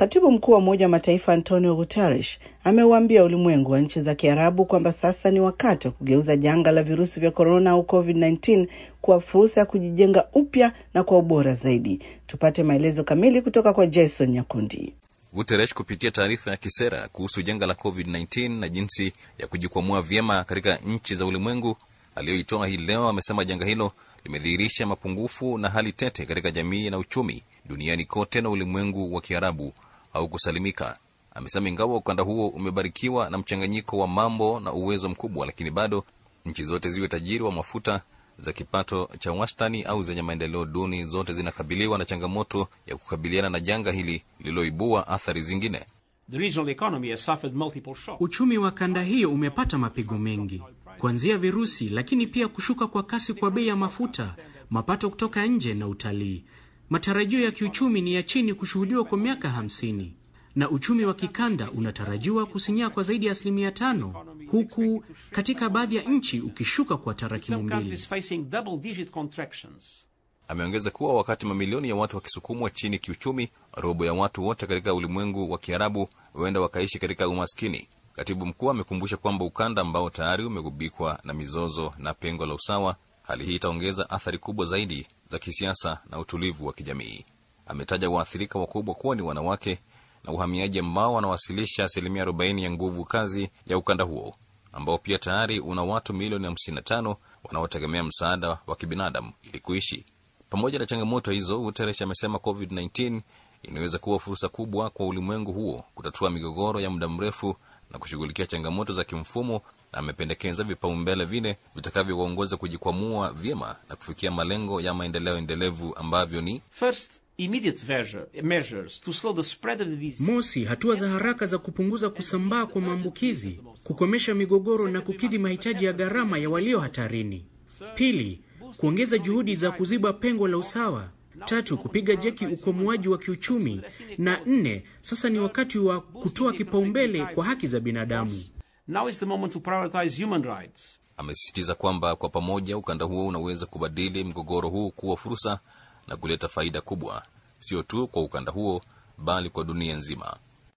Katibu mkuu wa Umoja wa Mataifa Antonio Guterres ameuambia ulimwengu wa nchi za Kiarabu kwamba sasa ni wakati wa kugeuza janga la virusi vya korona au COVID-19 kuwa fursa ya kujijenga upya na kwa ubora zaidi. Tupate maelezo kamili kutoka kwa Jason Nyakundi. Guterres kupitia taarifa ya kisera kuhusu janga la COVID-19 na jinsi ya kujikwamua vyema katika nchi za ulimwengu aliyoitoa hii leo, amesema janga hilo limedhihirisha mapungufu na hali tete katika jamii na uchumi duniani kote na ulimwengu wa Kiarabu au kusalimika. Amesema ingawa ukanda huo umebarikiwa na mchanganyiko wa mambo na uwezo mkubwa, lakini bado nchi zote ziwe tajiri wa mafuta za kipato cha wastani au zenye maendeleo duni, zote zinakabiliwa na changamoto ya kukabiliana na janga hili lililoibua athari zingine. Uchumi wa kanda hiyo umepata mapigo mengi, kuanzia virusi, lakini pia kushuka kwa kasi kwa bei ya mafuta, mapato kutoka nje na utalii. Matarajio ya kiuchumi ni ya chini kushuhudiwa kwa miaka hamsini na uchumi wa kikanda unatarajiwa kusinyaa kwa zaidi ya asilimia tano huku katika baadhi ya nchi ukishuka kwa tarakimu mbili. Ameongeza kuwa wakati mamilioni ya watu wakisukumwa chini kiuchumi, robo ya watu wote katika ulimwengu wa Kiarabu huenda wakaishi katika umaskini. Katibu mkuu amekumbusha kwamba ukanda ambao tayari umegubikwa na mizozo na pengo la usawa, hali hii itaongeza athari kubwa zaidi za kisiasa na utulivu wa kijamii. Ametaja waathirika wakubwa kuwa ni wanawake na uhamiaji ambao wanawasilisha asilimia 40 ya nguvu kazi ya ukanda huo ambao pia tayari una watu milioni 55 wanaotegemea msaada wa kibinadamu ili kuishi. Pamoja na changamoto hizo, Guterres amesema COVID-19 inaweza kuwa fursa kubwa kwa ulimwengu huo kutatua migogoro ya muda mrefu na kushughulikia changamoto za kimfumo, na amependekeza vipaumbele vine vitakavyoongoza kujikwamua vyema na kufikia malengo ya maendeleo endelevu ambavyo ni First, immediate measures to slow the spread of the disease. Mosi, hatua za haraka za kupunguza kusambaa kwa maambukizi, kukomesha migogoro na kukidhi mahitaji ya gharama ya walio hatarini. Pili, kuongeza juhudi za kuziba pengo la usawa. Tatu, kupiga jeki ukomoaji wa kiuchumi, na nne, sasa ni wakati wa kutoa kipaumbele kwa haki za binadamu. Now is the moment to prioritize human rights. Amesisitiza kwamba kwa pamoja ukanda huo unaweza kubadili mgogoro huu kuwa fursa na kuleta faida kubwa, sio tu kwa ukanda huo bali kwa dunia nzima.